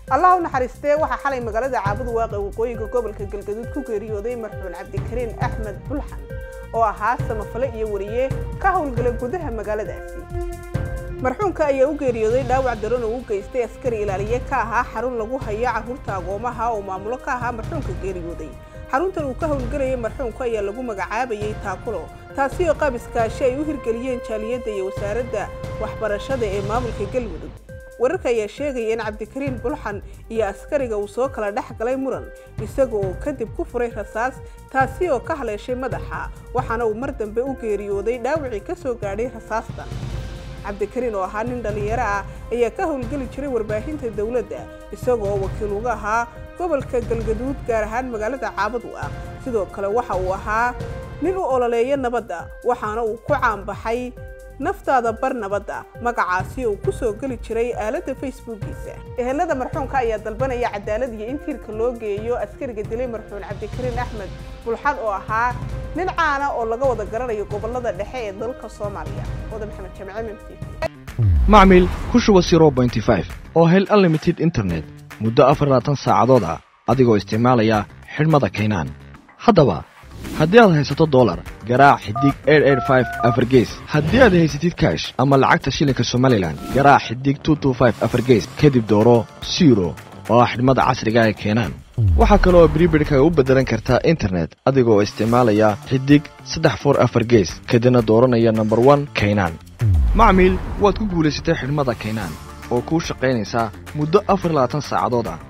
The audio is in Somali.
allah u naxariistee waxaa xalay magaalada caabadu waaqe waqooyiga gobolka galgaduud ku geeriyooday marxuun cabdikariin axmed bulxan oo ahaa samafale iyo wariye ka howlgala gudaha magaaladaasi marxuunka ayaa u geeriyooday dhaawac daran oo u geystay askari ilaaliye ka ahaa xarun lagu hayo carruurta agoomaha oo maamulo ka ahaa marxuunka geeriyooday xaruntan uu ka howlgelayay marxuunka ayaa lagu magacaabayay taakulo taasi oo qaab iskaashi ay u hirgeliyeen jaaliyadda iyo wasaaradda waxbarashada ee maamulka galmudug wararka ayaa sheegaya in cabdikariin bulxan iyo askariga uu soo kala dhex galay muran isaga oo kadib ku furay rasaas taasi oo ka haleeshay madaxa waxaana uu mar dambe u geeriyooday dhaawacii ka soo gaadhay rasaastan cabdikariin oo ahaa nin dhallinyaro ah ayaa ka howlgeli jiray warbaahinta dowladda isagoo wakiil uga ahaa gobolka galgaduud gaar ahaan magaalada caabadu ah sidoo kale waxa uu ahaa nin u ololeeya nabadda waxaana uu ku caanbaxay naftaada bar nabadda magacaasi uu ku soo geli jiray aaladda facebookiisa ehelada marxuunka ayaa dalbanaya cadaalad iyo in tiirka loo geeyo askariga dilay marxuun cabdikariin axmed bulxan oo ahaa nin caana oo laga wada garanayo gobolada dhexe ee dalka soomaaliya wada maxamed jamce mmt macmil ku shuba oo hel unlimited internet muddo afarlaatan saacadood ah adigoo isticmaalaya xidhmada kaynaan haddaba haddii aad haysato dolar garaac xidig afargees haddii aad haysatid kaash ama lacagta shilinka somalilan garaac xidig afargees kadib dooro siro oo ah xidhmada casriga ee keenaan waxaa kale oo bribirhkaga u beddelan kartaa internet adigoo isticmaalaya xidig saddex for afar gees kadibna dooranaya nomber one kaynaan macmiil waad ku guulaysatay xidhmada kaynaan oo kuu shaqaynaysaa muddo afar labaatan saacadood ah